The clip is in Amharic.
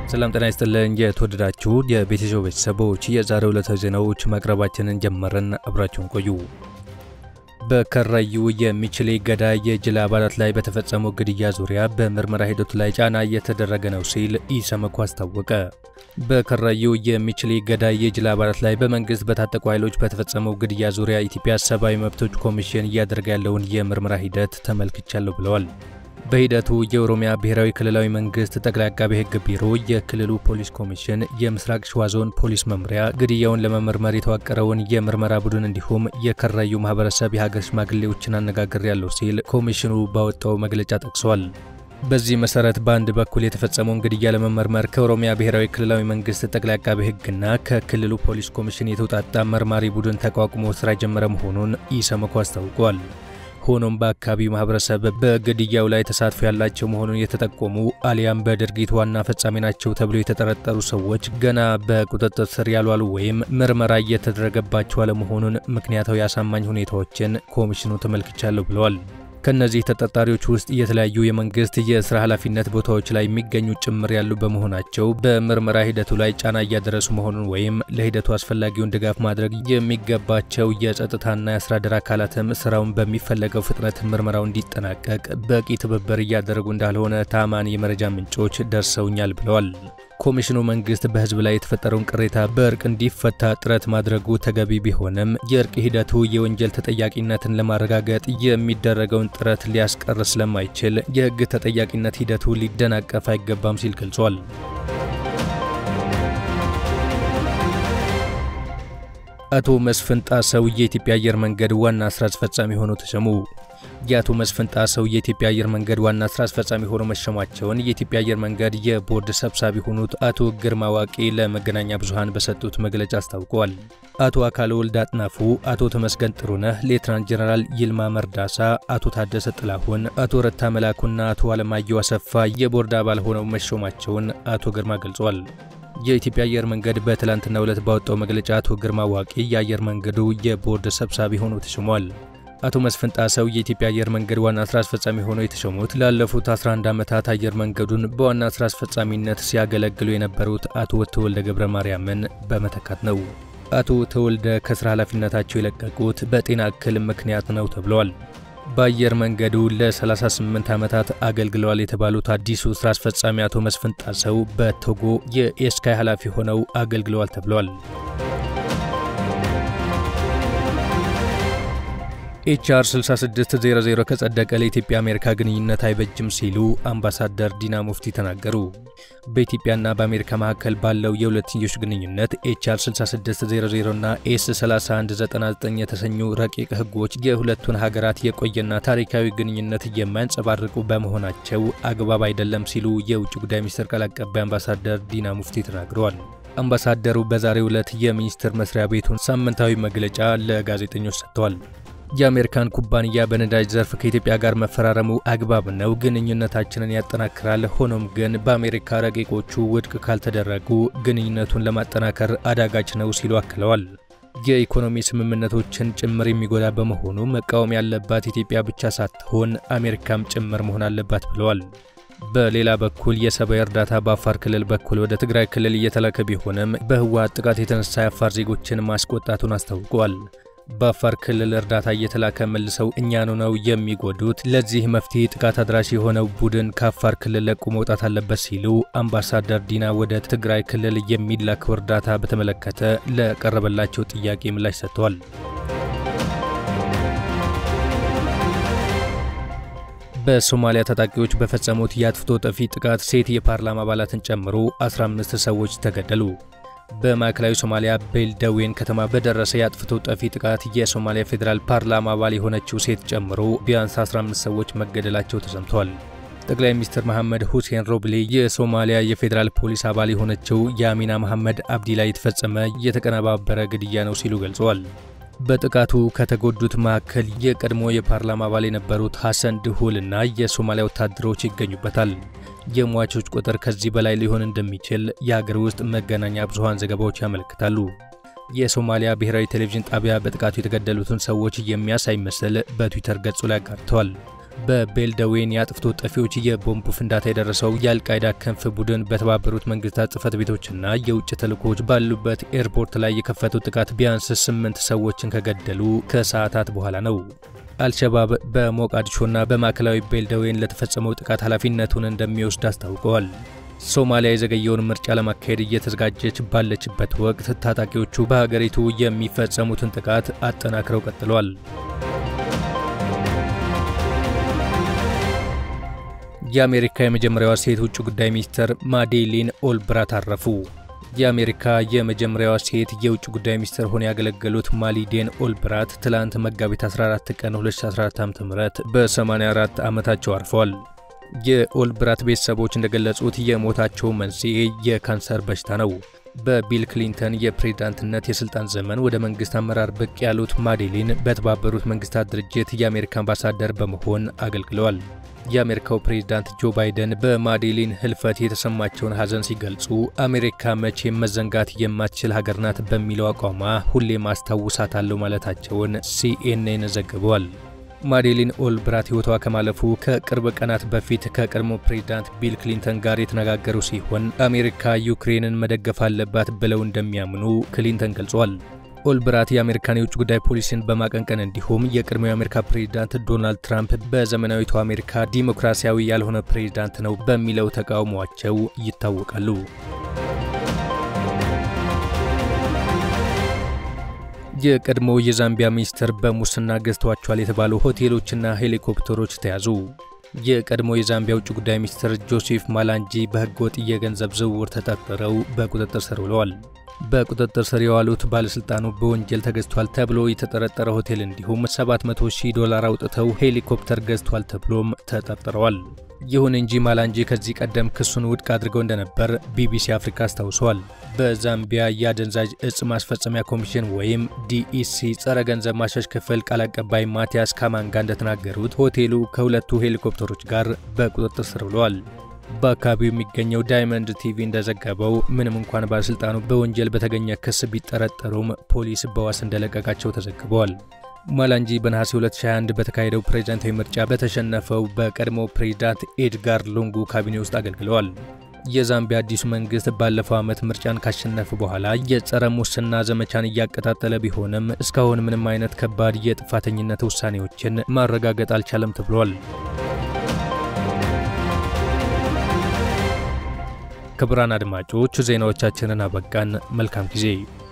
ሰላም ጤና ይስጥልን። የተወደዳችሁ የቤተሰብ ቤተሰቦች የዛሬው ዕለታዊ ዜናዎች ማቅረባችንን ጀመረን። አብራችሁን ቆዩ። በከራዩ የሚችሌ ገዳይ የጅላ አባላት ላይ በተፈጸመው ግድያ ዙሪያ በምርመራ ሂደቱ ላይ ጫና እየተደረገ ነው ሲል ኢሰመኮ አስታወቀ። በከራዩ የሚችሌ ገዳይ የጅላ አባላት ላይ በመንግስት በታጠቁ ኃይሎች በተፈጸመው ግድያ ዙሪያ ኢትዮጵያ ሰብአዊ መብቶች ኮሚሽን እያደረገ ያለውን የምርመራ ሂደት ተመልክቻለሁ ብለዋል። በሂደቱ የኦሮሚያ ብሔራዊ ክልላዊ መንግስት ጠቅላይ አቃቤ ሕግ ቢሮ፣ የክልሉ ፖሊስ ኮሚሽን፣ የምስራቅ ሸዋ ዞን ፖሊስ መምሪያ ግድያውን ለመመርመር የተዋቀረውን የምርመራ ቡድን እንዲሁም የከራዩ ማህበረሰብ የሀገር ሽማግሌዎችን አነጋግሬያለሁ ሲል ኮሚሽኑ ባወጣው መግለጫ ጠቅሷል። በዚህ መሰረት በአንድ በኩል የተፈጸመውን ግድያ ለመመርመር ከኦሮሚያ ብሔራዊ ክልላዊ መንግስት ጠቅላይ አቃቤ ሕግና ከክልሉ ፖሊስ ኮሚሽን የተውጣጣ መርማሪ ቡድን ተቋቁሞ ስራ የጀመረ መሆኑን ኢሰመኮ አስታውቋል። ሆኖም በአካባቢው ማህበረሰብ በግድያው ላይ ተሳትፎ ያላቸው መሆኑን የተጠቆሙ አሊያም በድርጊት ዋና ፈጻሚ ናቸው ተብሎ የተጠረጠሩ ሰዎች ገና በቁጥጥር ስር ያልዋሉ ወይም ምርመራ እየተደረገባቸው አለመሆኑን ምክንያታዊ አሳማኝ ሁኔታዎችን ኮሚሽኑ ተመልክቻለሁ ብለዋል። ከእነዚህ ተጠርጣሪዎች ውስጥ የተለያዩ የመንግስት የስራ ኃላፊነት ቦታዎች ላይ የሚገኙ ጭምር ያሉ በመሆናቸው በምርመራ ሂደቱ ላይ ጫና እያደረሱ መሆኑን ወይም ለሂደቱ አስፈላጊውን ድጋፍ ማድረግ የሚገባቸው የጸጥታና የአስተዳደር አካላትም ስራውን በሚፈለገው ፍጥነት ምርመራው እንዲጠናቀቅ በቂ ትብብር እያደረጉ እንዳልሆነ ታማኝ የመረጃ ምንጮች ደርሰውኛል ብለዋል። ኮሚሽኑ መንግስት በህዝብ ላይ የተፈጠረውን ቅሬታ በእርቅ እንዲፈታ ጥረት ማድረጉ ተገቢ ቢሆንም የእርቅ ሂደቱ የወንጀል ተጠያቂነትን ለማረጋገጥ የሚደረገውን ጥረት ሊያስቀር ስለማይችል የህግ ተጠያቂነት ሂደቱ ሊደናቀፍ አይገባም ሲል ገልጿል። አቶ መስፍን ጣሰው የኢትዮጵያ አየር መንገድ ዋና ስራ አስፈጻሚ ሆነው ተሸሙ። የአቶ መስፍን ጣሰው የኢትዮጵያ አየር መንገድ ዋና ስራ አስፈጻሚ ሆነው መሸማቸውን የኢትዮጵያ አየር መንገድ የቦርድ ሰብሳቢ የሆኑት አቶ ግርማ ዋቄ ለመገናኛ ብዙሃን በሰጡት መግለጫ አስታውቀዋል። አቶ አካለ ወልድ አጥናፉ፣ አቶ ተመስገን ጥሩነህ፣ ሌትናንት ጀነራል ይልማ መርዳሳ፣ አቶ ታደሰ ጥላሁን፣ አቶ ረታ መላኩና አቶ አለማየሁ አሰፋ የቦርድ አባል ሆነው መሾማቸውን አቶ ግርማ ገልጿል። የኢትዮጵያ አየር መንገድ በትላንትናው ዕለት ባወጣው መግለጫ አቶ ግርማ ዋቄ የአየር መንገዱ የቦርድ ሰብሳቢ ሆነው ተሾሟል። አቶ መስፍን ጣሰው የኢትዮጵያ አየር መንገድ ዋና ስራ አስፈጻሚ ሆነው የተሾሙት ላለፉት 11 ዓመታት አየር መንገዱን በዋና ስራ አስፈጻሚነት ሲያገለግሉ የነበሩት አቶ ተወልደ ገብረ ማርያምን በመተካት ነው። አቶ ተወልደ ከስራ ኃላፊነታቸው የለቀቁት በጤና እክል ምክንያት ነው ተብለዋል። በአየር መንገዱ ለ38 ዓመታት አገልግለዋል የተባሉት አዲሱ ስራ አስፈጻሚ አቶ መስፍን ጣሰው በቶጎ የኤስካይ ኃላፊ ሆነው አገልግለዋል ተብለዋል። ኤችአር 6600 ከጸደቀ ለኢትዮጵያ አሜሪካ ግንኙነት አይበጅም ሲሉ አምባሳደር ዲና ሙፍቲ ተናገሩ። በኢትዮጵያና በአሜሪካ መካከል ባለው የሁለትዮሽ ግንኙነት ኤችአር 6600 እና ኤስ 3199 የተሰኙ ረቂቅ ሕጎች የሁለቱን ሀገራት የቆየና ታሪካዊ ግንኙነት የማያንጸባርቁ በመሆናቸው አግባብ አይደለም ሲሉ የውጭ ጉዳይ ሚኒስትር ቃል አቀባይ አምባሳደር ዲና ሙፍቲ ተናግረዋል። አምባሳደሩ በዛሬው ዕለት የሚኒስቴር መስሪያ ቤቱን ሳምንታዊ መግለጫ ለጋዜጠኞች ሰጥተዋል። የአሜሪካን ኩባንያ በነዳጅ ዘርፍ ከኢትዮጵያ ጋር መፈራረሙ አግባብ ነው፣ ግንኙነታችንን ያጠናክራል። ሆኖም ግን በአሜሪካ ረቂቆቹ ውድቅ ካልተደረጉ ግንኙነቱን ለማጠናከር አዳጋች ነው ሲሉ አክለዋል። የኢኮኖሚ ስምምነቶችን ጭምር የሚጎዳ በመሆኑ መቃወም ያለባት ኢትዮጵያ ብቻ ሳትሆን አሜሪካም ጭምር መሆን አለባት ብለዋል። በሌላ በኩል የሰብአዊ እርዳታ በአፋር ክልል በኩል ወደ ትግራይ ክልል እየተላከ ቢሆንም በህወሓት ጥቃት የተነሳ የአፋር ዜጎችን ማስቆጣቱን አስታውቀዋል። በአፋር ክልል እርዳታ እየተላከ መልሰው እኛኑ ነው የሚጎዱት። ለዚህ መፍትሄ ጥቃት አድራሽ የሆነው ቡድን ከአፋር ክልል ለቆ መውጣት አለበት ሲሉ አምባሳደር ዲና ወደ ትግራይ ክልል የሚላከው እርዳታ በተመለከተ ለቀረበላቸው ጥያቄ ምላሽ ሰጥተዋል። በሶማሊያ ታጣቂዎች በፈጸሙት የአጥፍቶ ጠፊ ጥቃት ሴት የፓርላማ አባላትን ጨምሮ 15 ሰዎች ተገደሉ። በማዕከላዊ ሶማሊያ ቤልደዌን ከተማ በደረሰ የአጥፍቶ ጠፊ ጥቃት የሶማሊያ ፌዴራል ፓርላማ አባል የሆነችው ሴት ጨምሮ ቢያንስ 15 ሰዎች መገደላቸው ተሰምቷል። ጠቅላይ ሚኒስትር መሐመድ ሁሴን ሮብሌ የሶማሊያ የፌዴራል ፖሊስ አባል የሆነችው የአሚና መሐመድ አብዲ ላይ የተፈጸመ የተቀነባበረ ግድያ ነው ሲሉ ገልጸዋል። በጥቃቱ ከተጎዱት መካከል የቀድሞ የፓርላማ አባል የነበሩት ሐሰን ድሁልና የሶማሊያ ወታደሮች ይገኙበታል። የሟቾች ቁጥር ከዚህ በላይ ሊሆን እንደሚችል የሀገር ውስጥ መገናኛ ብዙሃን ዘገባዎች ያመለክታሉ። የሶማሊያ ብሔራዊ ቴሌቪዥን ጣቢያ በጥቃቱ የተገደሉትን ሰዎች የሚያሳይ ምስል በትዊተር ገጹ ላይ አጋርተዋል። በቤልደዌን የአጥፍቶ ጠፊዎች የቦምብ ፍንዳታ የደረሰው የአልቃይዳ ክንፍ ቡድን በተባበሩት መንግስታት ጽህፈት ቤቶችና የውጭ ተልእኮዎች ባሉበት ኤርፖርት ላይ የከፈቱት ጥቃት ቢያንስ ስምንት ሰዎችን ከገደሉ ከሰዓታት በኋላ ነው። አልሸባብ በሞቃዲሾና በማዕከላዊ ቤልደዌን ለተፈጸመው ጥቃት ኃላፊነቱን እንደሚወስድ አስታውቀዋል። ሶማሊያ የዘገየውን ምርጫ ለማካሄድ እየተዘጋጀች ባለችበት ወቅት ታጣቂዎቹ በሀገሪቱ የሚፈጸሙትን ጥቃት አጠናክረው ቀጥለዋል። የአሜሪካ የመጀመሪያዋ ሴት ውጭ ጉዳይ ሚኒስትር ማዴሊን ኦልብራት አረፉ። የአሜሪካ የመጀመሪያዋ ሴት የውጭ ጉዳይ ሚኒስትር ሆነው ያገለገሉት ማሊዴን ኦልብራት ትላንት መጋቢት 14 ቀን 2014 ዓ.ም በ84 ዓመታቸው አርፈዋል። የኦልብራት ቤተሰቦች እንደገለጹት የሞታቸው መንስኤ የካንሰር በሽታ ነው። በቢል ክሊንተን የፕሬዝዳንትነት የስልጣን ዘመን ወደ መንግስት አመራር ብቅ ያሉት ማዴሊን በተባበሩት መንግስታት ድርጅት የአሜሪካ አምባሳደር በመሆን አገልግለዋል። የአሜሪካው ፕሬዝዳንት ጆ ባይደን በማዴሊን ህልፈት የተሰማቸውን ሐዘን ሲገልጹ አሜሪካ መቼም መዘንጋት የማትችል ሀገር ናት በሚለው አቋሟ ሁሌም አስታውሳታለሁ ማለታቸውን ሲኤንኤን ዘግበዋል። ማዴሊን ኦልብራት ህይወቷ ከማለፉ ከቅርብ ቀናት በፊት ከቀድሞ ፕሬዝዳንት ቢል ክሊንተን ጋር የተነጋገሩ ሲሆን አሜሪካ ዩክሬንን መደገፍ አለባት ብለው እንደሚያምኑ ክሊንተን ገልጿል። ኦልብራት የአሜሪካን የውጭ ጉዳይ ፖሊሲን በማቀንቀን እንዲሁም የቀድሞው የአሜሪካ ፕሬዝዳንት ዶናልድ ትራምፕ በዘመናዊቷ አሜሪካ ዲሞክራሲያዊ ያልሆነ ፕሬዝዳንት ነው በሚለው ተቃውሟቸው ይታወቃሉ። የቀድሞው የዛምቢያ ሚኒስትር በሙስና ገዝተዋቸዋል የተባሉ ሆቴሎችና ሄሊኮፕተሮች ተያዙ። የቀድሞ የዛምቢያ ውጭ ጉዳይ ሚኒስትር ጆሴፍ ማላንጂ በህገወጥ የገንዘብ ዝውውር ተጠርጥረው በቁጥጥር ስር ውለዋል። በቁጥጥር ስር የዋሉት ባለሥልጣኑ በወንጀል ተገዝቷል ተብሎ የተጠረጠረ ሆቴል እንዲሁም 700 ሺህ ዶላር አውጥተው ሄሊኮፕተር ገዝቷል ተብሎም ተጠርጥረዋል። ይሁን እንጂ ማላንጂ ከዚህ ቀደም ክሱን ውድቅ አድርገው እንደነበር ቢቢሲ አፍሪካ አስታውሰዋል። በዛምቢያ የአደንዛዥ እጽ ማስፈጸሚያ ኮሚሽን ወይም ዲኢሲ ጸረ ገንዘብ ማሸሽ ክፍል ቃል አቀባይ ማቲያስ ካማንጋ እንደተናገሩት ሆቴሉ ከሁለቱ ሄሊኮፕተሮች ጋር በቁጥጥር ስር ውለዋል። በአካባቢው የሚገኘው ዳይመንድ ቲቪ እንደዘገበው ምንም እንኳን ባለሥልጣኑ በወንጀል በተገኘ ክስ ቢጠረጠሩም ፖሊስ በዋስ እንደለቀቃቸው ተዘግበዋል። ማላንጂ በነሐሴ 2021 በተካሄደው ፕሬዝዳንታዊ ምርጫ በተሸነፈው በቀድሞ ፕሬዝዳንት ኤድጋር ሉንጉ ካቢኔ ውስጥ አገልግለዋል። የዛምቢያ አዲሱ መንግስት ባለፈው ዓመት ምርጫን ካሸነፈ በኋላ የጸረ ሙስና ዘመቻን እያቀጣጠለ ቢሆንም እስካሁን ምንም አይነት ከባድ የጥፋተኝነት ውሳኔዎችን ማረጋገጥ አልቻለም ተብሏል። ክቡራን አድማጮች ዜናዎቻችንን አበቃን። መልካም ጊዜ